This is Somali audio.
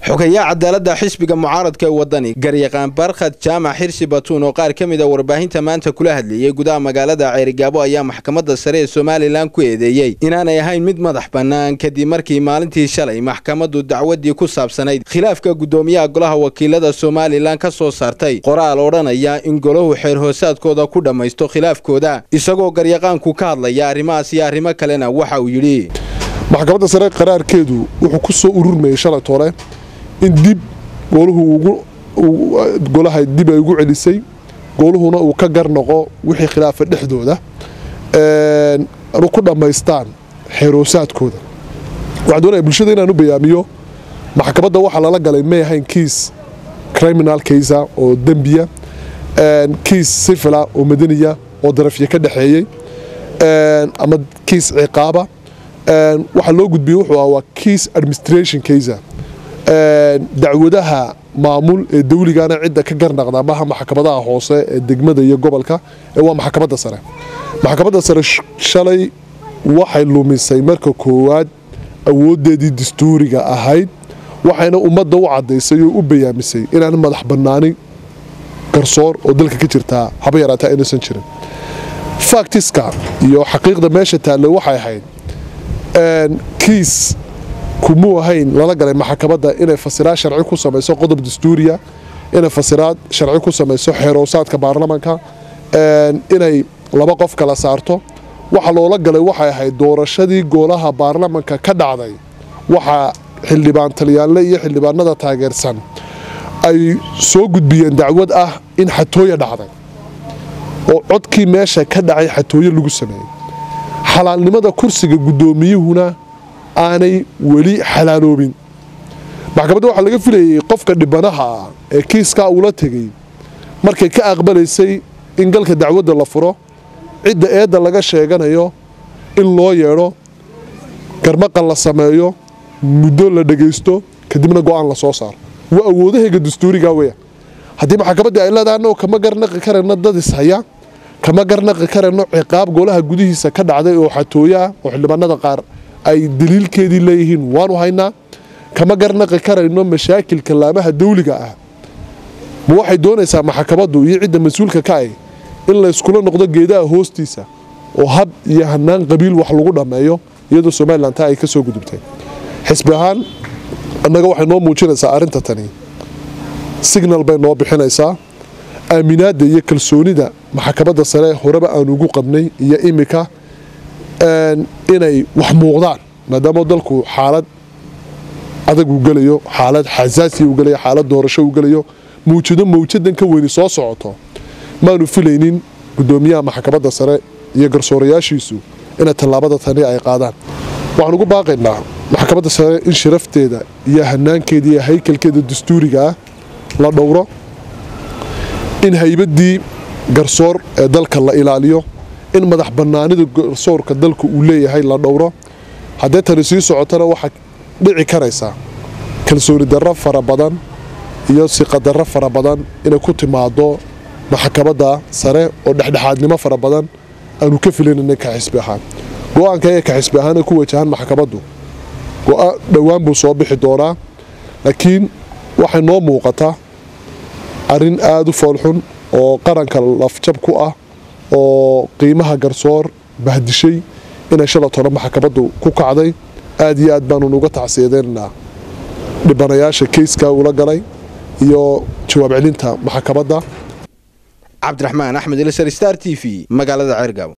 xogayaa cadaaladda xisbiga mucaaradka ee wadani garyaqaan barkhad jaamac xirsi batuun oo qaar ka mid a warbaahinta maanta kula hadleeyey gudaha magaalada ceerigaabo ayaa maxkamadda sare ee somalilan ku eedeeyey inaanay ahayn mid madax bannaan kadib markii maalintii shalay maxkamaddu dacwaddii ku saabsanayd khilaafka guddoomiyaha golaha wakiilada somalilan ka soo saartay qoraal odhanaya in golahu xeer hoosaadkooda ku dhammaysto khilaafkooda isagoo garyaqaanku ka hadlaya arrimahaas iyo arrimo kalena waxa uu yidhi maxkamadda sare qaraarkeedu wuxuu ku soo ururmayay shalay tole in dib gooluhu golaha dib ay ugu celisay gooluhuna uu ka garnoqo wixii khilaafa dhexdooda ku dhammaystaan xeeroosaadkooda waxaan doonaya bulshada inaan u bayaamiyo maxkamadda waxaa lala galay may ahayn kiis criminal kaysa oo dembiya kiis sifila oo madaniya oo darafya ka dhexeeyey ama kiis ciqaaba waxaa loo gudbiyey wuxuu ah waa kiis administration kaysa dacwadaha maamul ee dawligana cidda ka garnaqda maha maxkamadaha hoose ee degmada iyo gobolka ee waa maxkamadda sare maxkamadda sare shalay waxay lumisay marka koowaad awoodeedii dastuuriga ahayd waxayna ummadda u cadaysay oo u bayaamisay inaan madax bannaani garsoor oo dalka ka jirtaa haba yaraataa inaysan jirin faktiska iyo xaqiiqda meesha taallay waxay ahayd kiis kumuu ahayn lala galay maxkamadda inay fasiraad sharci ku samayso qodob dastuuriya inay fasiraad sharci ku samayso xeeroosaadka baarlamanka inay laba qof kala saarto waxa loola galay waxay ahayd doorashadii goolaha baarlamanka ka dhacday waxaa xildhibaan talyaanle iyo xildhibaanada taageersan ay soo gudbiyeen dacwad ah in xatooye dhacday oo codkii meesha ka dhacay xatooye lagu sameeyey xalaalnimada kursiga guddoomiyuhuna aanay weli xalaaloobin maxkamadda waxaa laga filayay qofka dhibanaha ah ee kiiskaa uula tegey markay ka aqbalaysay in galka dacwadda la furo cidda eedda laga sheeganayo in loo yeedho garmaqan la sameeyo muddo la dhagaysto kadibna go'aan la soo saaro waa awoodahayga dastuuriga weya haddii maxkamaddii ay leedahay annagoo kama garnaqi karayno dad ishaya kama garnaqi karayno ciqaab golaha gudihiisa ka dhacday oo xatooye ah oo xildhibaanada qaar ay daliilkeedii leeyihiin waanu haynaa kama garnaqi karayno mashaakilka laamaha dawliga ah ma waxay doonaysaa maxkamaddu iyo cidda mas-uulka ka ah in layskula noqdo geedaha hoostiisa oo hab iyo hanaan qabiil wax lagu dhammeeyo iyadoo somalilan taa ay ka soo gudubtay xisbi ahaan annaga waxay noo muujinaysaa arrinta tani signal bay noo bixinaysaa aaminaadda iyo kalsoonida maxkamadda sare horeba aan ugu qabnay iyo imika inay wax muuqdaan maadaama dalku xaalad adag uu gelayo xaalad xasaasiya uu gelayo xaalad doorasho uu gelayo mawjado mawjadan ka weyni soo socoto maanu filaynin guddoomiyaha maxkamadda sare iyo garsoorayaashiisu inay tallaabada tani ay qaadaan waxaan ugu baaqaynaa maxkamadda sare in sharafteeda iyo hanaankeeda iyo haykalkeeda dastuuriga ah la dhowro in haybaddii garsoor ee dalka la ilaaliyo in madax bannaanida garsoorka dalka uu leeyahay la dhowro haddee tani sii socotana waxaa dhici karaysaa kalsooni darro fara badan iyo siqadarro fara badan inay ku timaado maxkamadda sare oo dhexdhexaadnimo fara badan aanu ka filanayna ka xisbi ahaan go-aanka ee ka xisbi ahaan ay ku wajahaan maxkamaddu dhowaan buu soo bixi doonaa laakiin waxay noo muuqataa arrin aada u foolxun oo qaranka lafjab ku ah oo qiimaha garsoor bahdishay inay shala tolo maxkamaddu ku kacday aad iyo aad baanu nuga tacsiyadeynaynaa dhibanayaasha keyskaa ula galay iyo jawaab celinta maxkamadda cabdiraxmaan axmed ilsar star t v magaalada ceergaabo